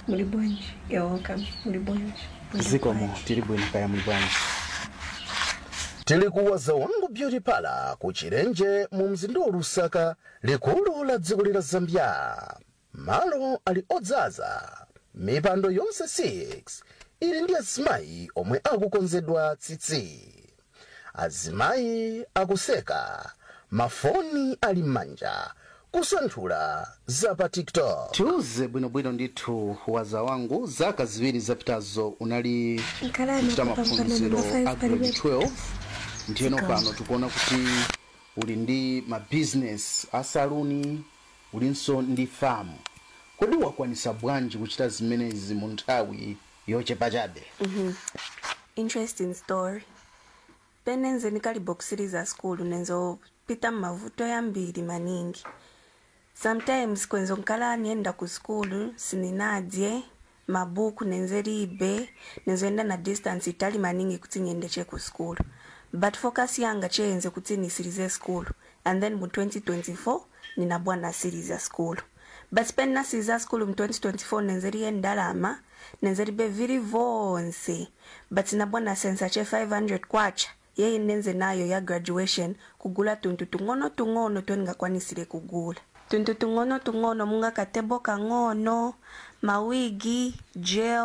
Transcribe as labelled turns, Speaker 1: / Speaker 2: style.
Speaker 1: muli bwanji you're welcome muli bwanji Muli
Speaker 2: zikomo
Speaker 1: bwanji?
Speaker 2: tili bwino kaya muli bwanji
Speaker 3: tili kuwaza wangu beauty pala ku chilenje mu mzinda wa lusaka likulu la dziko lila zambia malo ali odzaza mipando yonse 6 ili ndi azimayi omwe akukonzedwa tsitsi azimayi akuseka mafoni ali m'manja kusanthula za pa tiktok
Speaker 2: tiuze bwinobwino ndithu waza wangu zaka ziwiri zapitazo unali
Speaker 1: Nkhalani
Speaker 2: kuchita
Speaker 1: kupambana
Speaker 2: maphunziro
Speaker 1: number five
Speaker 2: a grade
Speaker 1: palibe.
Speaker 2: 12 ndiyeno
Speaker 1: Zikomo.
Speaker 2: pano tikuona kuti uli ndi mabizinesi asaluni ulinso ndi famu kodi wakwanisa bwanji kuchita zimenezi mu nthawi yochepa chabe
Speaker 4: interesting story penenze ndikalibokisiriza skulu nenzopita mmavuto yambiri maningi sometimes kwenzo nkala niyenda ku skulu sininadye mabuku nenzelibe nenzoenda na distance itali maningi kuti niyendeche ku skulu but focus yanga cheyenze kuti nisirize skulu and then mu 2024 ninabwa na series ya skulu but pen nasiriza skulu mu 2024 nenzeliye ndalama nenzelibe vili vonse but nabwa na sensa che 500 kwacha yeye nenze nayo ya graduation kugula tuntu tung'ono tung'ono tweningakwanisire kugula tuntu tung'ono tung'ono munga katebo kang'ono mawigi gel